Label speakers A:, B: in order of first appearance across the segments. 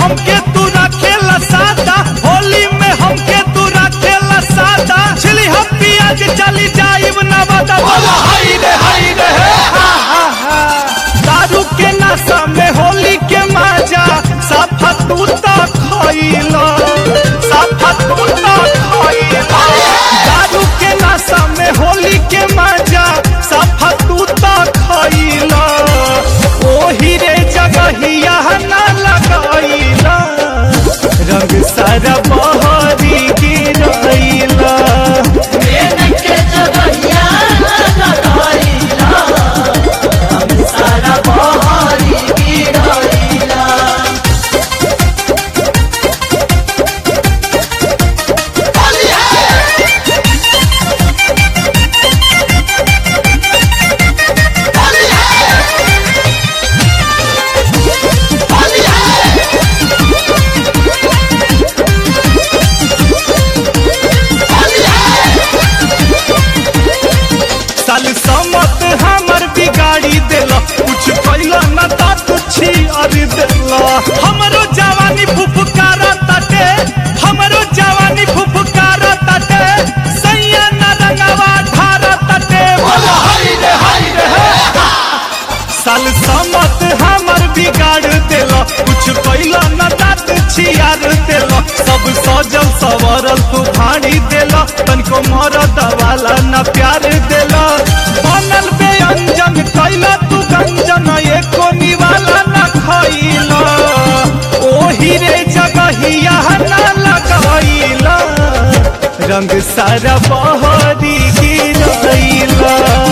A: हमके तू रखेला सादा होली में हमके तू रखेला सादा छिली हम पियाज चली जाइब ना बता बोला हाय रे हाय रे हे हा हा हा दारू के नशा में होली के मजा साफा तू तो खइला साफा तू तो खइला दारू के नशा में होली के मजा साफा तू तो खइला ओही रे जगहिया ना लगाइला रंग सारा बहरी गिरइला साल समत हमर बिगाड़ी देला कुछ कैला न ता तुछी अरि देला हमरो जवानी फुफकारा ताटे हमरो जवानी फुफकारा ताटे सैया न रंगवा ठारा ताटे बोला हाय रे हाय रे हे साल समत हमर बिगाड़ देला कुछ कैला न तात छियार देला सब सजल सवरल तू भाड़ी देला तनको मरद वाला न प्यार देला बनल व्यंजन कैला तू गंजन एको निवाला न खइला ओही रे जगहिया न लगाइला रंग सारा बहरी गिरइला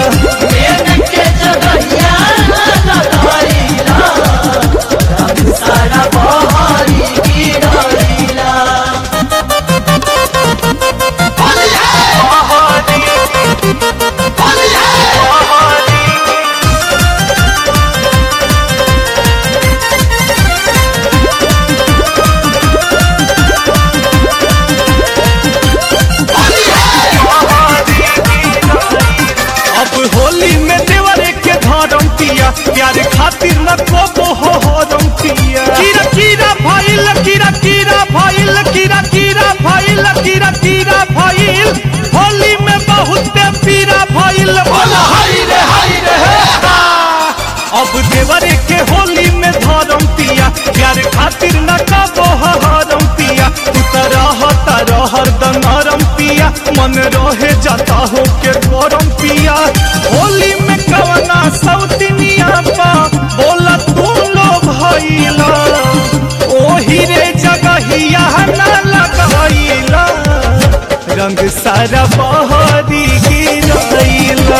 A: अब होली में देवरे के धरम पिया प्यार खातिर न को हो हरम पिया कीरा कीरा भइल कीरा कीरा भइल कीरा कीरा भइल कीरा कीरा भइल होली में बहुत पीरा भइल बोला हाय रे हाय रे हे हा। अब देवरे के होली में धरम पिया प्यार खातिर न कबो हरम पिया तू त रहता रहर दनरम पिया मन रहे जाता हो के गरम पिया होली में कवना सौतिनिया पा बोला तू लो भइला ओही रे जगहिया न लगाइला रंग सारा बहरी गिरइला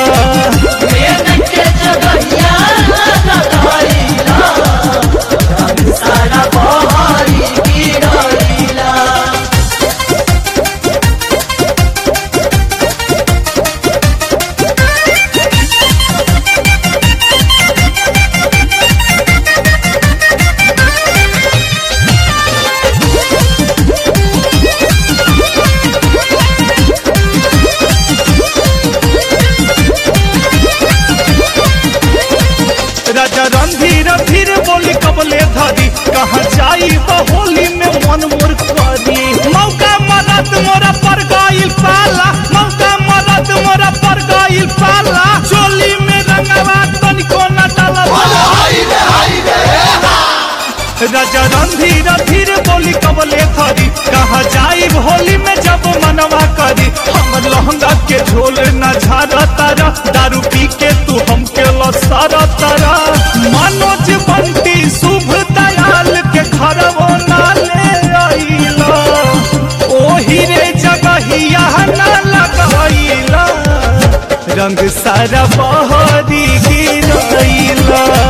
A: राजा रणधीर धीर बोली कबले धरी कहाँ जाई होली में मन मोर करी मौका मदद मोरा पर गइल पाला मौका मदद मोरा पर गइल पाला चोली में रंगवा तनिको न डाला राजा रणधीर धीर बोली कबले धरी कहाँ जाई होली में जब मनवा करी हम लहंगा के झोल न झारा तारा दारू पी के तू हमके लसारा तारा मनोज बंटी शुभ दयाल के खरवो ना ले आइला ओही रे जगहिया ना लगाइला रंग सारा बहरी गिरइला